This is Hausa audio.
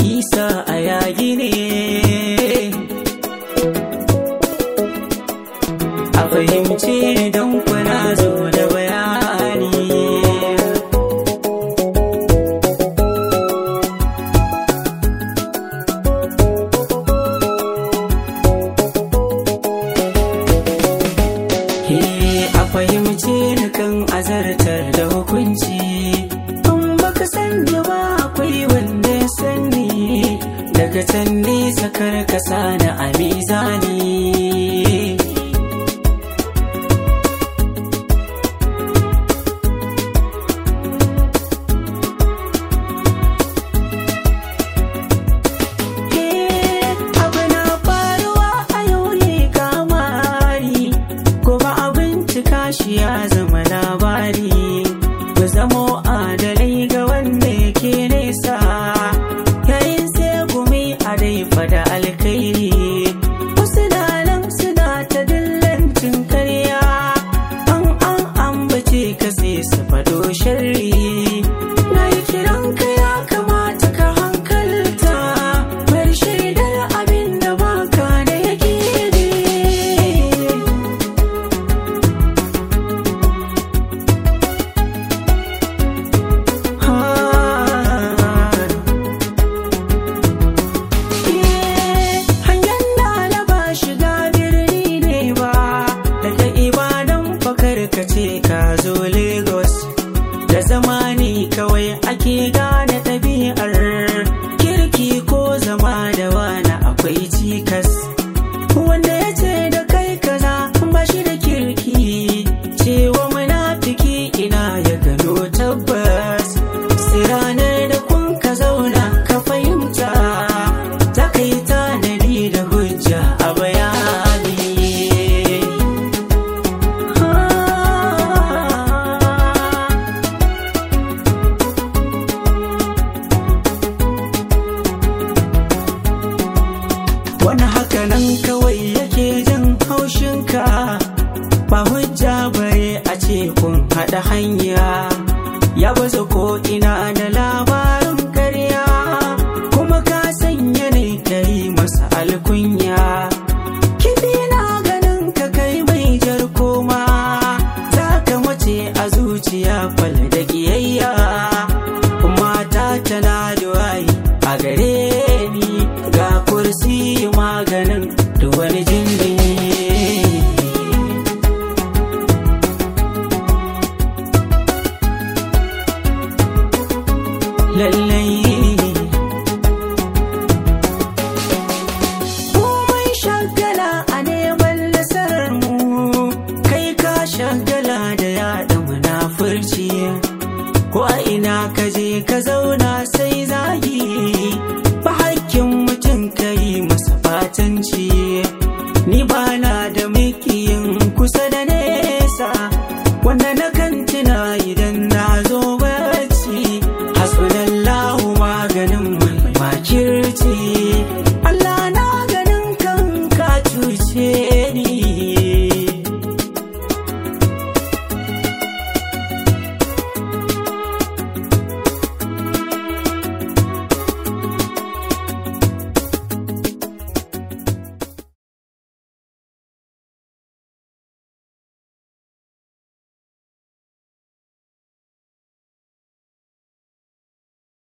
isa a yagi ne a fahimce don kuna zo da bayani He a fahimce ni kan azartar da hukunci in baka sani ba akwai wanda ya sani daga can nesa kar ka sani a mizani abu na faruwa a yau ne kamari kuma abin cika shi ya zama labari ku zamo adalai ga wanda yake nesa yayin sai gumi a dai fada alkairi wasu na nan suna ta dillancin karya an an ambace ka sai su fado sharri na yi kiran ka ya kamata ka hankalta bar shaidar abin da baka da yake ne hanyar da na ba shiga birni ne ba daga ibadan fakar ka ce ka zo lagos da zamani kawai ake gane ɗabi'ar kirki ko zama da wani akwai cikas wanda ya ce da kai kaza ba shi da kirki cewa munafiki ina ya gano tabbas sai ranar da kun ka zauna ka fahimta za ka yi tanadi da hujja a bayani wani haka nan kawai yake jin haushinka ba hujja bare a ce kun haɗa hanya ya baza ko ina da labarin karya kuma ka sanya ne ka yi masa alkunya kifi na ganin ka kai mai jar koma za ka mace a zuciya fal da ƙiyayya mata tana da wayi a gare ni ga kursi maganin da wani jindi lallai komai shagala a neman nasarar mu kai ka shagala da yaɗa munafurci ko a ina ka je ka zauna sai